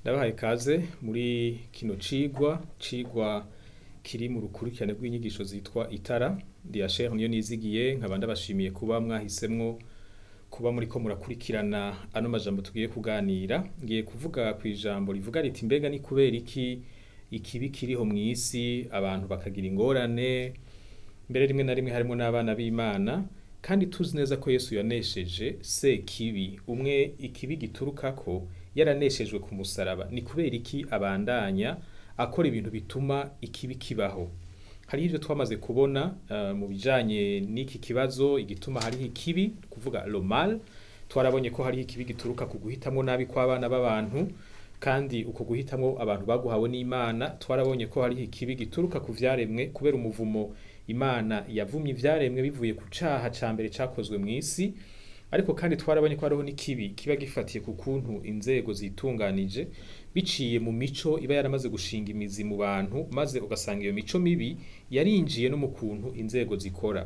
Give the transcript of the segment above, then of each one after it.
ndabahaye ikaze muri kino cigwa cigwa kiri mu rukurikirane rw'inyigisho zitwa itara diasher niyo nizigiye nkaba ndabashimiye kuba mwahisemwo kuba muriko murakurikirana ano majambo tugiye kuganira ngiye kuvuga ku ijambo rivuga riti mbega ni kubera iki ikibi kiriho mw'isi abantu bakagira ingorane mbere rimwe na rimwe harimo n'abana b'imana kandi tuzi neza ko yesu yanesheje se kibi umwe ikibi giturukako yaraneshejwe ku musaraba ni kubera iki abandanya akora ibintu bituma ikibi kibaho hariho ivyo twamaze kubona uh, mu bijanye n'iki kibazo igituma hariho ikibi kuvuga lo mal twarabonye ko hariho ikibi gituruka ku guhitamwo nabi kw'abana b'abantu kandi uko guhitamwo abantu baguhawe n'imana twarabonye ko hariho ikibi gituruka ku vyaremwe kubera umuvumo imana yavumye ivyaremwe bivuye ku caha ca mbere cakozwe mw'isi ariko kandi twarabonye ko hariho n'ikibi kiba gifatiye ku kuntu inzego zitunganije biciye mu mico iba yaramaze gushinga imizi mu bantu maze ugasanga iyo mico mibi yarinjiye no mu kuntu inzego zikora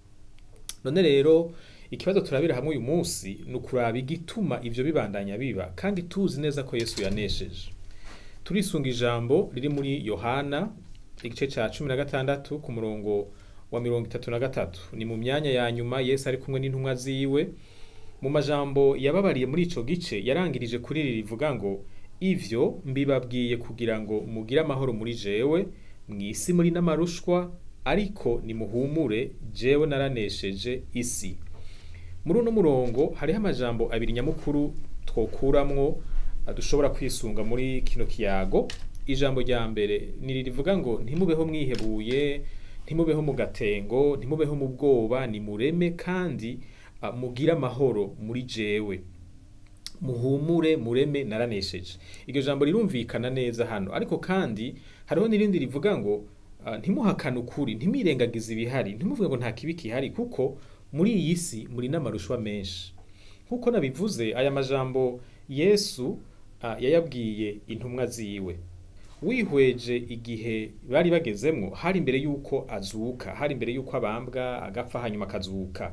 none rero ikibazo turabira hamwe uyu munsi ni ukuraba igituma ivyo bibandanya biba kandi tuzi neza ko yesu yanesheje turisunga ijambo riri muri yohana igice ca cumi na gatandatu ku murongo wa mirongo itatu na gatatu ni mu myanya ya nyuma yesu ari kumwe n'intumwa ziwe mu majambo yababariye muri ico gice yarangirije kuri iri rivuga ngo ivyo mbibabwiye kugira ngo mugire amahoro muri jewe mw'isi muri n'amarushwa ariko nimuhumure jewe naranesheje isi muri uno murongo hariho amajambo abiri nyamukuru twokuramwo dushobora kwisunga muri kino kiyago ijambo rya mbere ni rivuga ngo ntimubeho mwihebuye ntimubeho mu gatengo ntimubeho mu bwoba nimureme kandi uh, mugire amahoro muri jewe muhumure mureme naranesheje iryo jambo rirumvikana neza hano ariko kandi hariho n'irindi rivuga ngo uh, ntimuhakane ukuri ntimirengagize ibihari ntimuvuge ngo nta kibi kihari kuko muri iyi si muri n'amarushwa menshi nk'uko nabivuze aya majambo yesu uh, yayabwiye intumwa ziwe wihweje igihe bari bagezemwo hari imbere y'uko azuka hari imbere y'uko abambwa agapfa hanyuma akazuka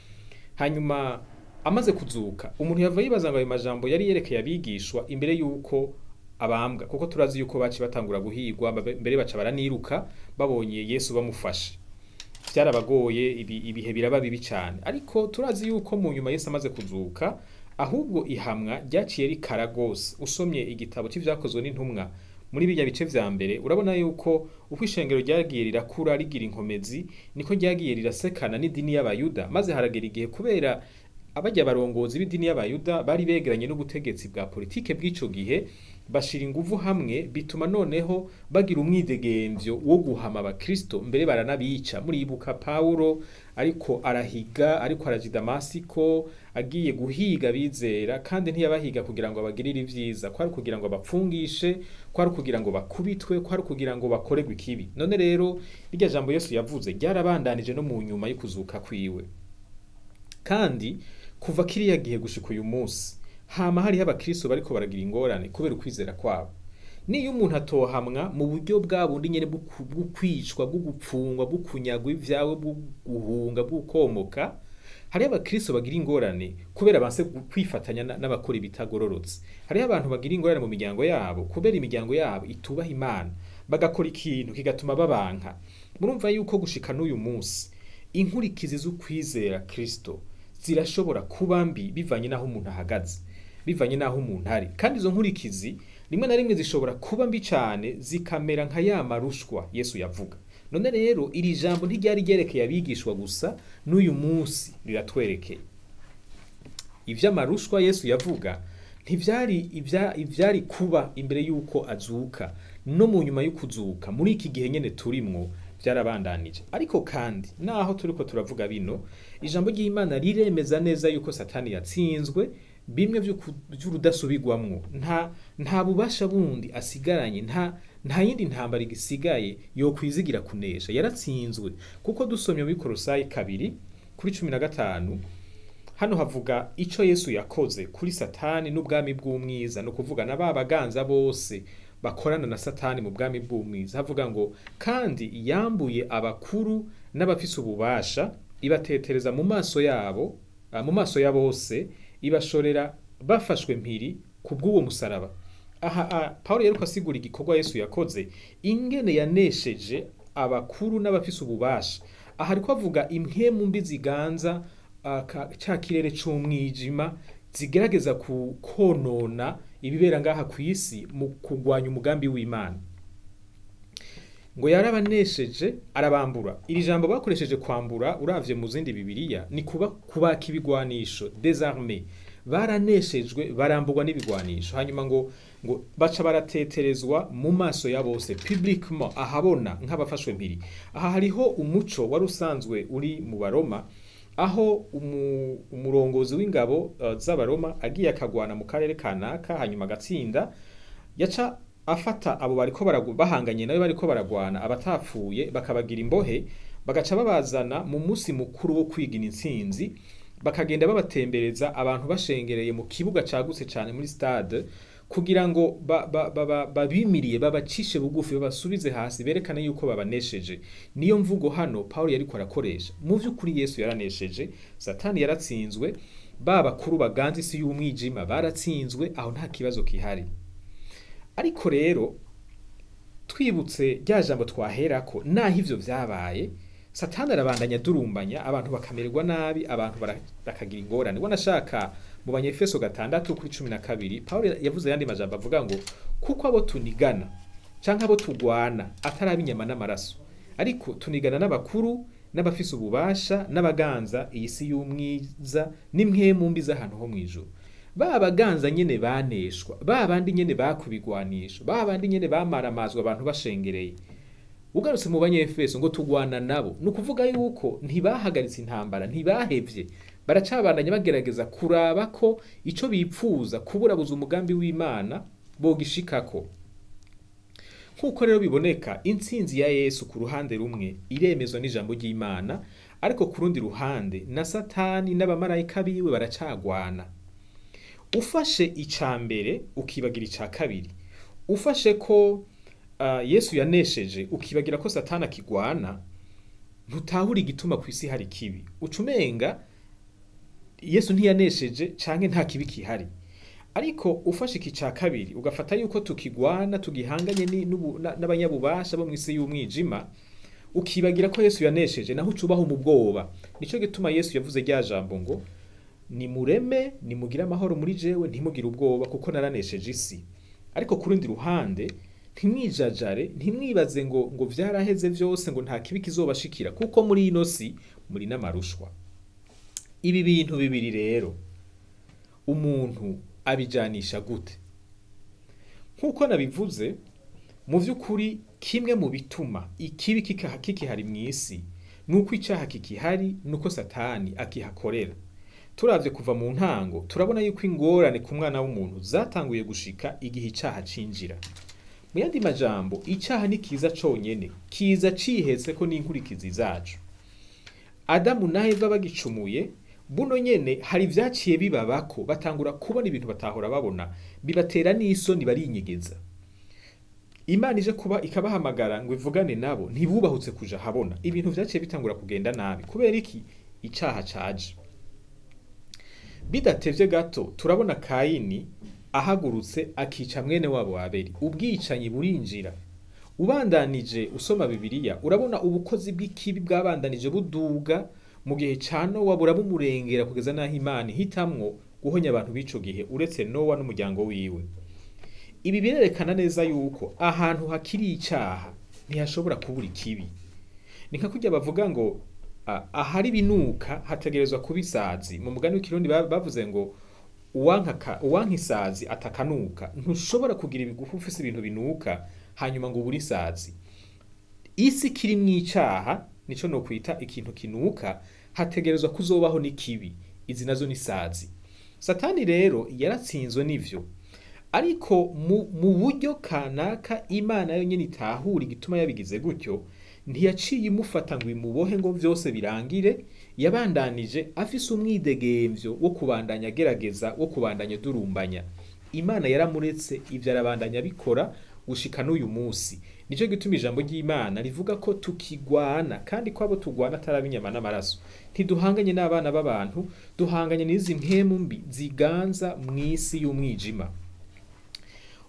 hanyuma amaze kuzuka umuntu yava yibaza ngo ayo majambo yari yerekeye abigishwa imbere y'uko abambwa kuko turazi yuko baci batangura guhigwa mbere baca baraniruka babonye yesu bamufashe byarabagoye ibi, ibihe biraba bibi cyane ariko turazi yuko mu nyuma yesu amaze kuzuka ahubwo ihamwa ryaciye rikara gose usomye igitabo cy'ivyakozwe n'intumwa muri bijya bice vya mbere urabona yuko uko ishengero ryagiye rirakura rigira inkomezi niko ryagiye rirasekana n'idini y'abayuda maze haragera igihe kubera abajya barongozi b'idini y'abayuda bari begeranye n'ubutegetsi bwa politike bw'ico gihe bashira inguvu hamwe bituma noneho bagira umwidegemvyo wo guhama abakristo mbere baranabica muribuka pawulo ariko arahiga ariko araja damasiko agiye guhiga bizera kandi ntiyabahiga kugira ngo abagirire ivyiza kwari kugira ngo abapfungishe kwari kugira ngo bakubitwe kwari kugira ngo bakorerwe ikibi none rero irya jambo yesu yavuze ryarabandanije no mu nyuma yo kuzuka kwiwe kandi kuva kiriya gihe gushika uyu munsi hama hariho abakristo bariko baragira ingorane kubera ukwizera kwabo niyo umuntu atohamwa mu buryo bwa bundi nyene bwo kwicwa bwo gupfungwa bwo kunyagwa ivyawe bwo guhunga bwo komoka hariho abakristo bagira ingorane kubera banse kwifatanya n'abakora ibitagororotse hariho abantu bagira ingorane mu miryango yabo kubera imiryango yabo itubaha imana bagakora ikintu kigatuma babanka murumva yuko gushika n'uyu munsi inkurikizi z'ukwizera kristo zirashobora kuba mbi bivanye n'aho umuntu ahagaze bivanye n'aho umuntu ari kandi izo nkurikizi rimwe na rimwe zishobora kuba mbi cyane zikamera nka ya marushwa yesu yavuga none rero iri jambo ntiryari ryerekeye abigishwa gusa n'uyu munsi riratwerekeye ivy'amarushwa yesu yavuga ntivyari ivyari kuba imbere y'uko azuka no mu nyuma y'ukuzuka muri iki gihe nyene turimwo byarabandanije ariko kandi naho turiko turavuga bino ijambo ry'imana riremeza neza yuko satani yatsinzwe bimwe vy'urudasubirwamwo nta nta bubasha bundi asigaranye nta nta yindi ntambara igisigaye yo kwizigira kunesha yaratsinzwe kuko dusomye muri korosayi kabiri kuri cumi na gatanu hano havuga ico yesu yakoze kuri satani n'ubwami bw'umwiza ni ukuvuga na ba baganza bose bakorana na satani mu bwami bw'umwiza havuga ngo kandi yambuye abakuru n'abafise ububasha ibatetereza mu maso yabo mu maso ya bose ibashorera bafashwe mpiri ku bw'uwo musaraba aha aha, Pawulo yariko asigura igikorwa Yesu yakoze ingene yanesheje abakuru n'abafise ububasha aha ariko avuga impwemu mbi ziganza ah, ka- ca kirere c'umwijima zigerageza ku konona ibibera ngaha ku isi mu kugwanya umugambi w'Imana ngo yarabanesheje arabambura iri jambo bakoresheje kwambura uravye mu zindi bibiliya ni kuba kubaka ibigwanisho désarmé baraneshejwe baramburwa n'ibigwanisho hanyuma ngo ngo baca barateterezwa mu maso ya bose publiquement ahabona nk'abafashwe mpiri aha hariho umuco wari usanzwe uri mu baroma aho umu, umurongozi w'ingabo uh, z'abaroma agiye akagwana mu karere kanaka hanyuma agatsinda yaca afata abo bariko baragu- bahanganye nawe bariko baragwana abatapfuye bakabagira imbohe bagaca babazana mu musi mukuru wo kwigina intsinzi bakagenda babatembereza abantu bashengereye mu kibuga cagutse cane muri stade kugira ngo ba- ba- ba- ba- babimiriye babacishe bugufi babasubize hasi berekane yuko babanesheje niyo mvugo hano Pawulo yariko arakoresha mu vy'ukuri Yesu yaranesheje Satani yaratsinzwe ba bakuru baganza isi y'umwijima baratsinzwe aho nta kibazo kihari ariko rero twibutse rya jambo twaherako naho ivyo vyabaye satani arabandanya durumbanya abantu bakamererwa nabi abantu bara- bakagira ingorane wanashaka mu banyefeso gatandatu kuri cumi na kabiri pawulo yavuze ayandi majambo avuga ngo kuko abo tunigana canke abo tugwana atari ab'inyama n'amaraso ariko tunigana n'abakuru n'abafise ububasha n'abaganza iyi si y'umwiza n'impwemu mbi z'ahantu ho mw'ijuru ba baganza nyene baneshwa ba bandi nyene bakubigwanisha ba bandi nyene bamaramazwa abantu bashengereye ugarutse mu banyefeso ngo tugwana nabo ni ukuvuga yuko ntibahagaritse intambara ntibahevye baracabandanya bagerageza kuraba ko ico bipfuza kuburabuza umugambi w'imana bogishikako nk'uko rero biboneka intsinzi ya yesu ku ruhande rumwe iremezwa n'ijambo ry'imana ariko ku rundi ruhande na satani n'abamarayika biwe baracagwana ufashe ica mbere ukibagira ica kabiri ufashe ko uh, yesu yanesheje ukibagira ko satani akigwana ntutahura igituma ku isi hari kibi uca umenga yesu ntiyanesheje canke nta kibi kihari ariko ufashe iki ca kabiri ugafata yuko tukigwana tugihanganye ni- n'ubu- na- n'abanyabubasha bo mw'isi y'umwijima ukibagira ko yesu yanesheje naho ucubaho mu bwoba nico gituma yesu yavuze rya jambo ngo nimureme nimugire amahoro muri jewe ntimugire ubwoba kuko naranesheje isi ariko ku rundi ruhande ntimwijajare ntimwibaze ngo ngo vyaraheze vyose ngo nta kibi kizobashikira kuko muri ino si muri n'amarushwa ibi bintu bibiri rero umuntu abijanisha gute nk'uko nabivuze mu vy'ukuri kimwe mu bituma ikibi kika- kikihari mw'isi nuko icaha kikihari nuko satani akihakorera turavye kuva mu ntango turabona yuko ingorane ku mwana w'umuntu zatanguye gushika igihe icaha cinjira mu yandi majambo icaha ni kiza conyene kiza cihetse ko n'inkurikizi zacu adamu na eva bagicumuye buno nyene hari ivyaciye bibabako batangura kubona ibintu batahora babona bibatera n'isoni barinyegeza imana ije kuba ikabahamagara ngo ivugane nabo ntibubahutse kuja habona ibintu vyaciye bitangura kugenda nabi kubera iki icaha caje bidatevye gato turabona kayini ahagurutse akica mwene wabo abeli ubwicanyi burinjira ubandanije usoma bibiliya urabona ubukozi bw'ikibi bwabandanije buduga mu gihe ca nowa burabumurengera kugeza n'aho imana ihitamwo guhonya abantu b'ico gihe uretse nowa n'umuryango wiwe ibi birerekana neza yuko ahantu hakiri icaha ntihashobora kubura ikibi ni nka kurya bavuga ngo ah, ahari binuka hategerezwa kuba isazi mu mugani w'ikirundi ba- bavuze ngo uwanka uwanka isazi atakanuka ntushobora kugira ibigufu ufise ibintu binuka hanyuma ngo ubure isazi isi kiri mw'icaha nico no kwita ikintu kinuka hategerezwa kuzobaho n'ikibi izi nazo ni sazi satani rero yaratsinzwe n'ivyo ariko mu, mu buryo kanaka imana yo nyene itahura igituma yabigize gutyo ntiyaciye imufata ngo imubohe ngo vyose birangire yabandanije afise umwidegemvyo wo kubandanya agerageza wo kubandanya durumbanya imana yaramuretse ivyo arabandanya bikora gushika n'uyu munsi nico gituma ijambo ry'imana rivuga ko tukigwana kandi ko abo tugwana atari inyama n'amaraso ntiduhanganye n'abana b'abantu duhanganye n'izi mpemu mbi ziganza mw'isi y'umwijima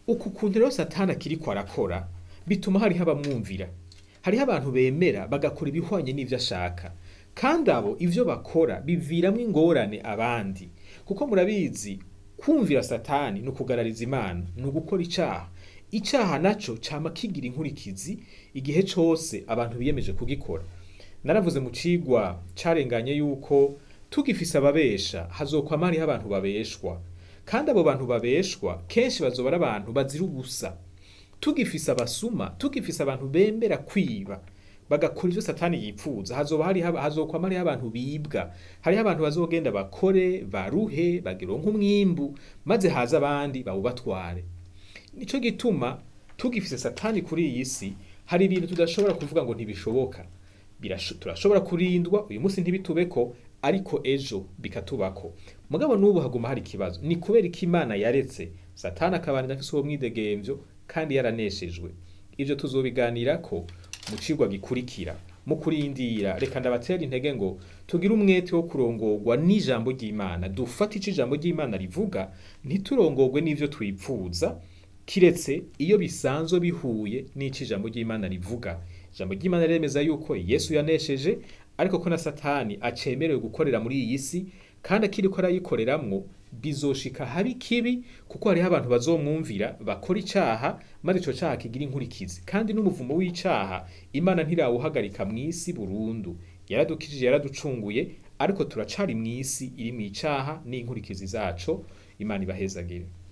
uku kuntu rero satani akiriko arakora bituma hariho abamwumvira hariho abantu bemera bagakora ibihwanye n'ivyo ashaka kandi abo ivyo bakora biviramwo ingorane abandi kuko murabizi kumvira satani ni ukugarariza imana ni ugukora icaha icaha naco cama kigira inkurikizi igihe cose abantu biyemeje kugikora naravuze mu cigwa carenganye yuko tugifise ababesha hazokwama hariho abantu babeshwa kandi abo bantu babeshwa kenshi bazoba ari abantu bazira ubusa tugifise abasuma tugifise abantu bemera kwiba bagakora ivyo satani yipfuza hazoba hari hazokwama hariho abantu bibwa hariho abantu bazogenda bakore baruhe bagironka umwimbu maze haza abandi bawubatware nico gituma tugifise satani kuri iyi si hari ibintu tudashobora kuvuga ngo ntibishoboka Birasho- turashobora kurindwa uyu munsi ntibitubeko ariko ejo bikatubako mugabo n'ubu haguma hari ikibazo ni kubera ko imana yaretse satani akabana afise uwo mwidegemvyo kandi yaraneshejwe ivyo tuzobiganirako mu cigwa gikurikira mu kurindira reka ndabatera intege ngo tugire umwete wo kurongorwa n'ijambo ry'imana dufate ico ijambo ry'imana rivuga ntiturongorwe n'ivyo twipfuza kiretse iyo bisanzwe bihuye n'ico ijambo ry'imana rivuga ijambo ry'imana riremeza yuko yesu yanesheje ariko ko na satani acemerewe gukorera muri iyi si kandi akiriko arayikoreramwo bizoshika habi kibi kuko hariho abantu bazomwumvira bakora icaha maze ico caha kigira inkurikizi kandi n'umuvumo w'icaha imana ntirawuhagarika mw'isi burundu yaradukijije yaraducunguye ariko turacari mw'isi iri mw'icaha n'inkurikizi zaco imana ibahezagire